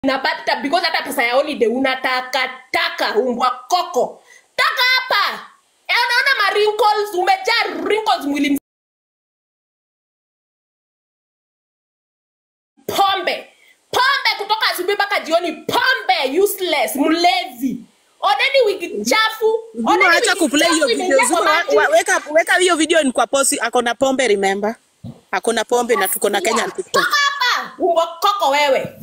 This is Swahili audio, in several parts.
na bata because hata pesa ya holiday unataka taka umbwa koko taka hapa Eh, unaona ma wrinkles umejaa wrinkles mwili mzima. pombe pombe kutoka asubuhi mpaka jioni pombe useless mlevi oneni wigi chafu Zuma, oneni acha wigi kuplay hiyo chafu video. imeingia kwa Zuma, wa- maji wa- weka weka hiyo video ni kwa posi. Akona pombe, remember? Akona pombe na tuko na Kenyan Yeah. TikTok. toka hapa umbwa koko wewe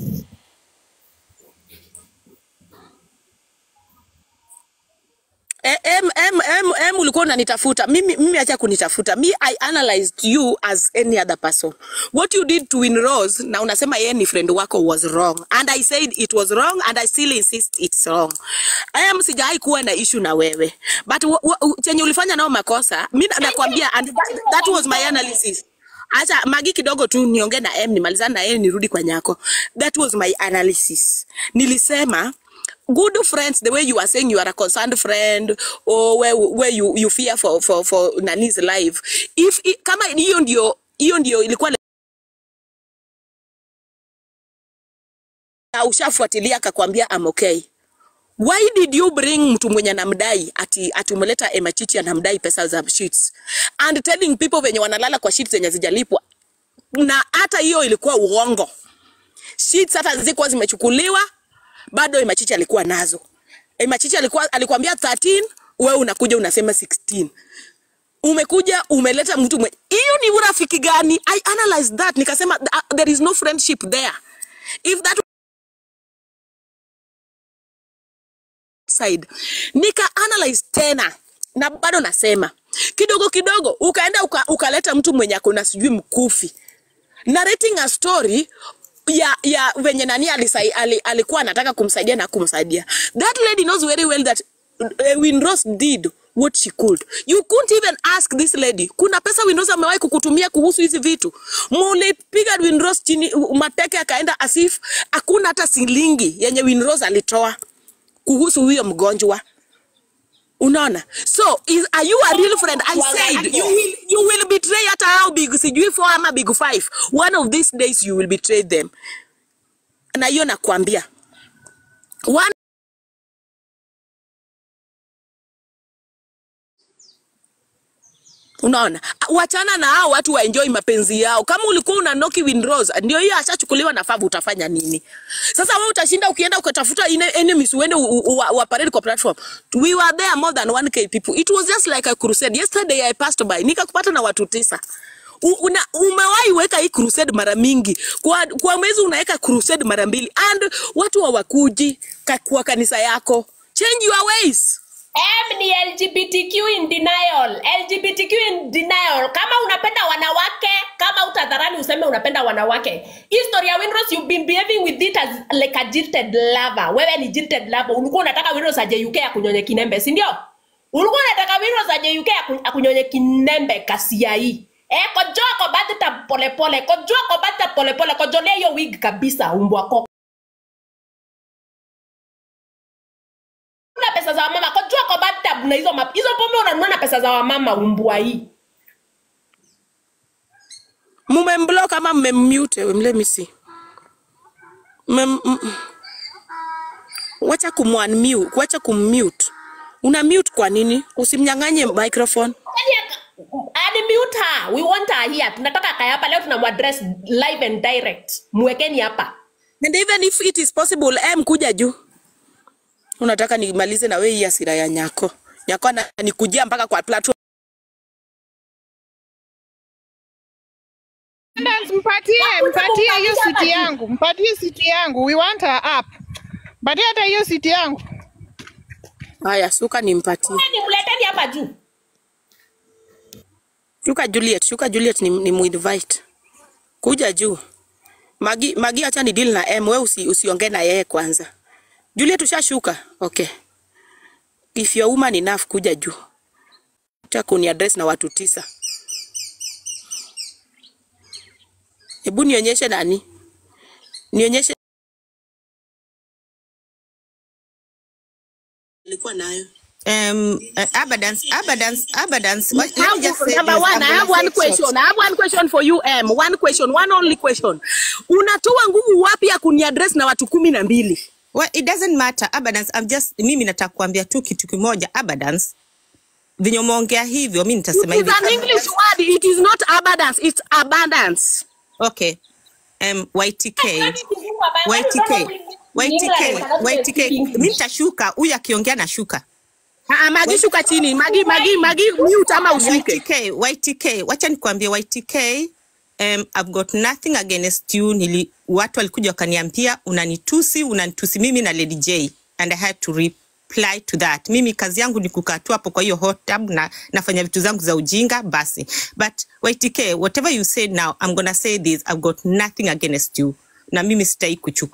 Eh, em, em, em, em, ulikuwa unanitafuta mimi, mimi acha kunitafuta mi I analyzed you as any other person what you did to Winrose na unasema yeye ni friend wako was wrong and I said it was wrong and I still insist it's wrong em sijai kuwa na issue na wewe but wa- wa- chenye ulifanya nao makosa mi na- nakwambia and that, that was my analysis acha magi kidogo tu niongee na em nimalizane na yeye nirudi kwa nyako that was my analysis nilisema good friends the way you are saying you are a concerned friend or where, where you, you fear for, for, for nani's life if i- kama hiyo ndio hiyo ndio ilikuwa na ushafuatilia akakwambia am okay why did you bring mtu mwenye anamdai ati ati umeleta emachichi anamdai pesa za sheets and telling people venye wanalala kwa sheets zenye zijalipwa na hata hiyo ilikuwa uongo sheets hata zilikuwa zimechukuliwa bado Emachichi alikuwa nazo. Emachichi alikuwa alikwambia 13, wewe unakuja unasema 16. Umekuja umeleta mtu mwe. Hiyo ni urafiki gani? I analyzed that nikasema uh, there is no friendship there. If that side nika analyze tena na bado nasema kidogo kidogo ukaenda uka, ukaleta mtu mwenye akona sijui mkufi narrating a story ya ya venye nani alisai, ali, alikuwa anataka kumsaidia na kumsaidia that lady knows very well that uh, Winrose did what she could you couldn't even ask this lady kuna pesa Winrose amewahi kukutumia kuhusu hizi vitu mulipiga Winrose chini u- mateke akaenda asif hakuna hata silingi yenye Winrose alitoa kuhusu huyo mgonjwa unaona so is, are you a real friend i said you will, you will betray hata how big sijui four ama big five one of these days you will betray them na hiyo nakwambia one unaona wachana na hao watu waenjoy mapenzi yao kama ulikuwa una noki Winrose ndio hiyo ashachukuliwa na favu utafanya nini sasa wewe utashinda ukienda ukatafuta ine- enemies uende u- u- u- wa parade kwa platform we were there more than 1k people it was just like a crusade yesterday i passed by nikakupata na watu tisa U- una, umewahi weka hii crusade mara mingi kwa, kwa mwezi unaweka crusade mara mbili and watu hawakuji ka- kwa kanisa yako change your ways M ni LGBTQ in denial. LGBTQ in denial. Kama unapenda wanawake, kama utadharani useme unapenda wanawake. History ya Winrose you've been behaving with it as like a jilted lover. Wewe ni jilted lover. Ulikuwa unataka Winrose aje UK akunyonye kinembe, si ndio? Ulikuwa unataka Winrose aje UK aku- akunyonye kinembe kasia hii. Eh, kojoa kwa batita polepole, kojoa kwa batita polepole, kojolea hiyo wig kabisa umbwa koko. Una pesa za wamama, kojoa kwa bathtub na hizo ma- hizo pombe unanunua na pesa za wamama umbwa hii. mumemblock ama mmemmute let me see Mem, mm, mm. wacha kumunmute wacha kummute una mute kwa nini usimnyang'anye microphone Yaani aka- Ani mute her. We want her here. Tunataka kaya hapa leo tunamuaddress live and direct. Mwekeni hapa. and even if it is possible em kuja juu unataka nimalize na wewe hii hasira ya nyako nyako ana- nikujia mpaka kwa platform Attendance, mpatie mpatie hiyo siti yangu, mpatie siti yangu. We want her up. Mpatie hata hiyo siti yangu. haya suka nimpatie Yaani mleteni hapa juu. shuka Juliet shuka Juliet ni, ni muinvite kuja juu Magi, Magi acha ni deal na M wewe usi, usiongee na yeye kwanza Juliet ushashuka okay if your woman enough kuja juu acha kuni address na watu tisa hebu nionyeshe nani nionyeshe alikuwa nayo um, uh, abundance, abundance, abundance. What, let me just say number this. one, I'm I gonna have say one it short. question. I have one question for you, M. One question, one only question. Unatoa nguvu wapi ya kuniaddress na watu kumi na mbili? Well, it doesn't matter. Abundance, I'm just, mimi nataka kuambia tu kitu kimoja. Abundance, venye umeongea hivyo, mi nitasema It is hivi. an English word. It is not abundance. It's abundance. Okay. Um, YTK. Kwani kizungu ambayo- YTK. England YTK. cannot YTK. speak English. Mi nitashuka, huyu akiongea nashuka. Ah, Magi shuka chini. Magi, Magi, Magi mute ama ushuke. YTK, YTK, wacha nikwambie YTK, um, I've got nothing against you. Nili, watu walikuja wakaniambia unanitusi, unanitusi mimi na Lady J and I had to reply to that. Mimi kazi yangu ni kukaa tu hapo kwa hiyo hot tub na nafanya vitu zangu za ujinga basi. But YTK, whatever you say now, I'm gonna say this, I've got nothing against you. Na mimi sitai kuchukua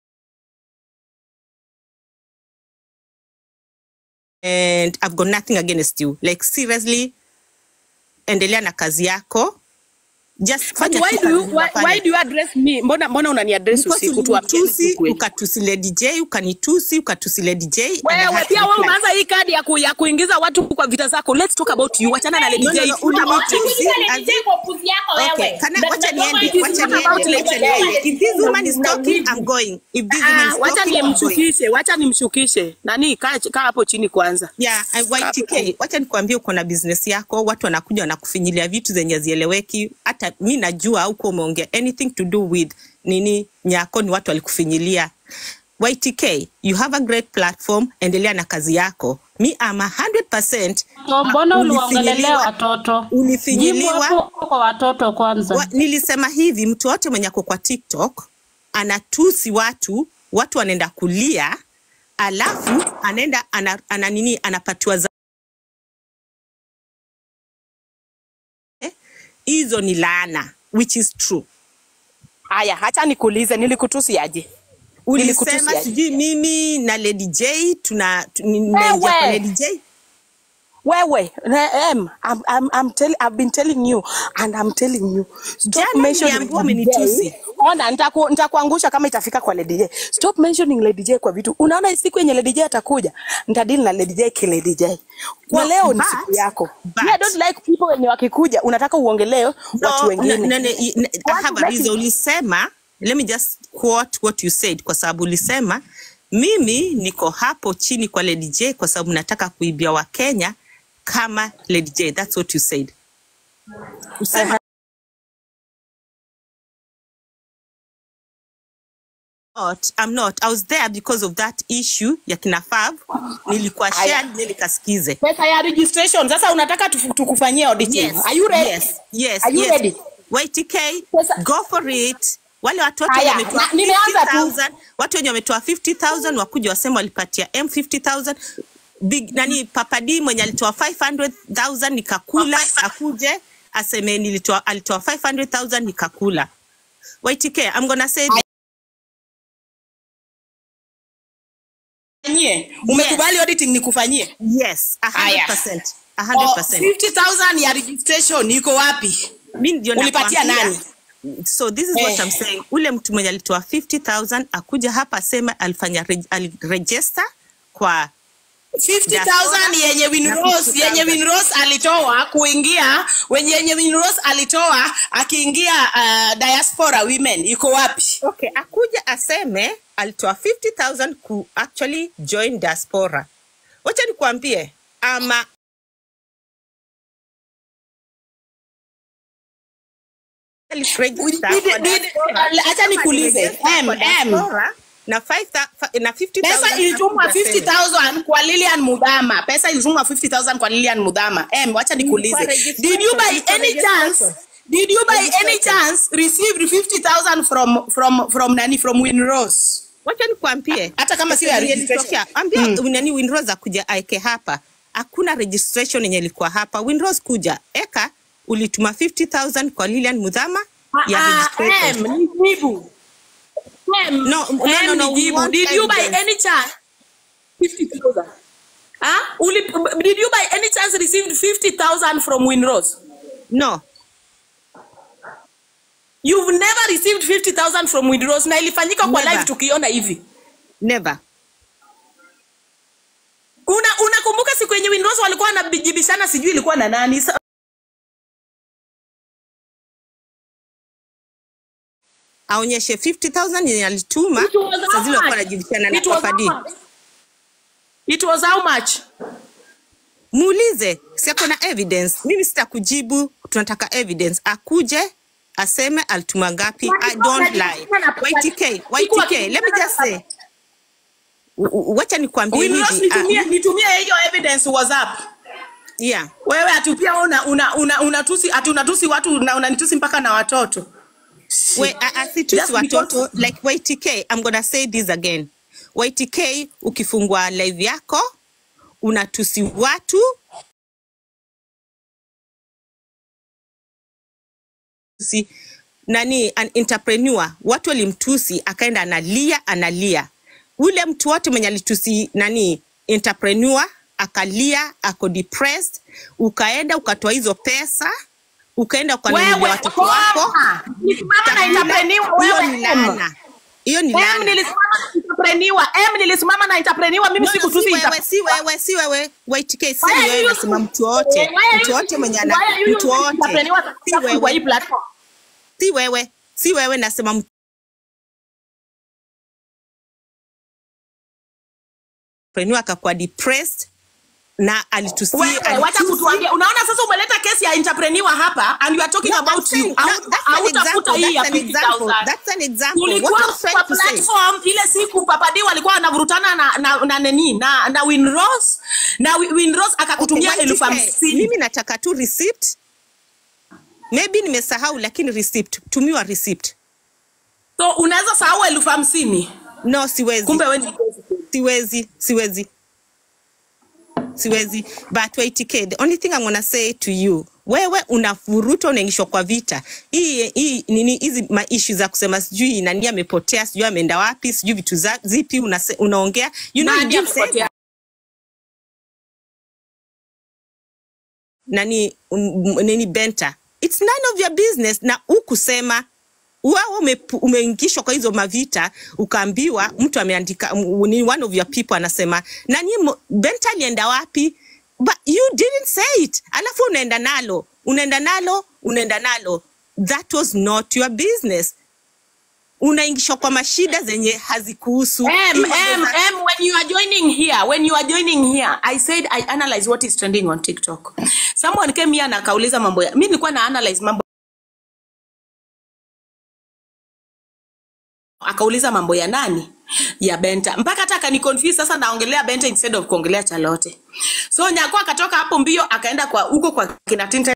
and I've got nothing against you. Like seriously, endelea na kazi yako. Just But fanya why tu do you kazi why, unafanya. why do you address me? Mbona mbona unaniaddress Because usiku tuambieni ulinitusi, ukweli. ukatusi Lady J, ukanitusi, ukatusi Lady J. and I Wewe had to pia wewe reply. umeanza hii kadi ya, ku, ya kuingiza watu kwa vita zako. Let's talk about you. Wachana na Lady No, no, J. no, Talk about ulinitusi. you. Kuuliza Lady As- J kwa upuzi yako Okay, wewe. kana, Na- wacha na- niende, it is wacha not about niende, Lady wacha J. niende. If this woman is Na- na- talking, na- I'm going. If this woman Ah, is wacha talking, I'm going. nimshukishe, wacha nimshukishe. Nani kaa kaa hapo chini kwanza. Yeah, I- YTK, wacha nikwambie uko na business yako, watu wanakuja wanakufinyilia vitu zenye zieleweki. Hata mi najua huko umeongea anything to do with nini nyako, ni watu walikufinyilia. YTK, you have a great platform, endelea na kazi yako. Mi am a 100% So, mbona uliwaongelelea ulifinyiliwa, watoto? ulifinyiliwa. Jibu hapo kwa watoto kwanza. Wa, nilisema hivi, mtu wote mwenye ako kwa TikTok anatusi watu, watu wanaenda kulia, alafu anaenda ana, ana nini anapatiwa za Eh, hizo ni laana which is true. Haya, hacha nikuulize, nilikutusi aje? Nilikutusi Ulisema aje? sijui mimi na Lady J tuna tu- ni- naingia kwa Wewe. Lady J. Wewe, na- em, I'm, I'm, I'm tell, I've been telling you and I'm telling you. Stop Jana mentioning niliambiwa Lady umenitusi. J. Ona, nitaku, nitakuangusha kama itafika kwa Lady J. Stop mentioning Lady J kwa vitu. Unaona siku yenye Lady J atakuja, nitadili na Lady J ki Lady J. Kwa No, leo ni but- siku yako. but- Me, I don't like people wenye wakikuja unataka uongelee watu No, wengine. no, no, no, I I Watu have a like reason. Ulisema, let me just quote what you said, kwa sababu ulisema mimi niko hapo chini kwa Lady J kwa sababu nataka kuibia Wakenya kama Lady J. That's what you said. Usema, not, I'm not. I was there because of that issue ya kina Fab. Nilikuwa Aya. shared, nili kasikize. Pesa ya registration. Sasa unataka tufu- tukufanyie auditing. Yes, Are you ready? yes, yes, Are you yes. ready? YTK, Pesa- go for it. Wale watu wote Haya, wenye wametoa na- nimeanza tu. 50,000, watu wenye wametoa 50,000 wakuja wasema walipatia M 50,000. Big nani Papa D mwenye alitoa 500,000 nikakula, akuje aseme nilitoa alitoa 500,000 nikakula. YTK, I'm gonna say this. Fanyie. Umekubali auditing nikufanyie? yes, a Haya. 100%. A Oh, 100%. 50,000 ya registration iko wapi? Mimi ndio Ulipatia nakwambia. nani? So this is what Eh. I'm saying. Ule mtu mwenye alitoa 50,000 akuja hapa aseme alifanya reg aliregister kwa 50,000 yenye Winrose yenye Winrose alitoa kuingia wenye yenye Winrose alitoa akiingia uh, diaspora women iko wapi? okay, akuja aseme alitoa 50,000 ku actually join diaspora. Wacha nikwambie ama aliregister Did- kwa did- diaspora, acha kama nikuulize, aliregister M, kwa M. diaspora, na 5,000 na 50,000 Pesa ilitumwa akuja aseme. 50,000 kwa Lilian Mudhama. Pesa ilitumwa 50,000 kwa Lilian Mudhama. Em, wacha nikuulize. registration, Did you by ni kwa any registration. chance Did you by any Registration. chance received 50,000 from from from nani from Winrose? wacha nikwambie Hata kama sio ya Yenye registration. ilitokea, ambia nani Winrose akuja aeke hapa hakuna registration yenye ilikuwa hapa Winrose kuja eka ulituma 50000 kwa Lilian Mudhama ya Ah, registration em, nijibu. Em, No, no, no, em, no, we nijibu. want Did you by evidence. any chance 50,000? Ah, uli, did you by any chance received 50,000 from Winrose? no You've never received 50,000 from Winrose na ilifanyika kwa Never. live tukiona hivi. never una unakumbuka siku yenye Winrose walikuwa wanajibishana sijui ilikuwa na nani Sa- aonyeshe 50000 yenye alituma It was saa how zile walikuwa much? wanajibishana na It was Papa D. how much? it was how much muulize si ako na evidence mimi sitakujibu tunataka evidence akuje aseme alituma ngapi i don't lie ytk ytk let me just say u- u- wacha nikwambie Winrose hivi nitumie ah, nitumie hiyo evidence WhatsApp yeah wewe ati pia una una una unatusi ati unatusi watu na unanitusi mpaka na watoto we a- asitusi Just because- watoto like ytk i'm gonna say this again ytk ukifungua live yako unatusi watu si nani an entrepreneur watu walimtusi akaenda analia analia ule mtu wote mwenye alitusi nani entrepreneur akalia ako depressed ukaenda ukatoa hizo pesa ukaenda ukanunulia wewe watoto wako nisimama na entrepreneur hiyo wewe ni laana hiyo ni Em laana nilisimama na entrepreneur em nilisimama na entrepreneur mimi No, no, sikutusi si wewe entrepreneur. si wewe si wewe YTK si Why are wewe you nasema using- mtu wote Why are mtu you wote mwenye using- ana why are you mtu using wote entrepreneur si kwa hii wewe platform si wewe si wewe nasema mtu entrepreneur akakuwa depressed na alitusi Wewe, wacha alitusi- kutuambia unaona sasa umeleta kesi ya entrepreneur hapa and you are talking No, I'm about saying you that- Au- that's an hautafuta example, hii ya that's an example, 50,000 that's an example. tulikuwa What I'm trying kwa to say. platform ile siku papadi walikuwa wanavurutana na na na nani na na Winrose na Wi- Winrose akakutumia Okay, elfu YTK, hamsini mimi nataka tu receipt maybe nimesahau lakini receipt tumiwa receipt so unaweza sahau elfu hamsini no siwezi kumbe wewe ni siwezi siwezi siwezi but YTK, the only thing I'm gonna say to you wewe unavuruta unaingishwa kwa vita hii hii nini hizi maishu za kusema sijui nani amepotea sijui ameenda wapi sijui vitu za, zipi unase, unaongea you know you nani didn't say amepotea nani um, nini benta it's none of your business na ukusema wewe ume- umeingishwa kwa hizo mavita ukaambiwa mtu ameandika um, ni one of your people anasema nani mo- benta alienda wapi but you didn't say it alafu unaenda nalo unaenda nalo unaenda nalo that was not your business unaingishwa kwa mashida zenye hazikuhusu M, Hii mambo M, za- M, when you are joining here, when you are joining here, I said I analyze what is trending on TikTok. Someone came here na akauliza mambo ya, mimi nilikuwa na analyze mambo akauliza mambo ya nani ya benta mpaka hata akani confuse sasa naongelea benta instead of kuongelea chalote so nyako akatoka hapo mbio akaenda kwa huko kwa kina Tinta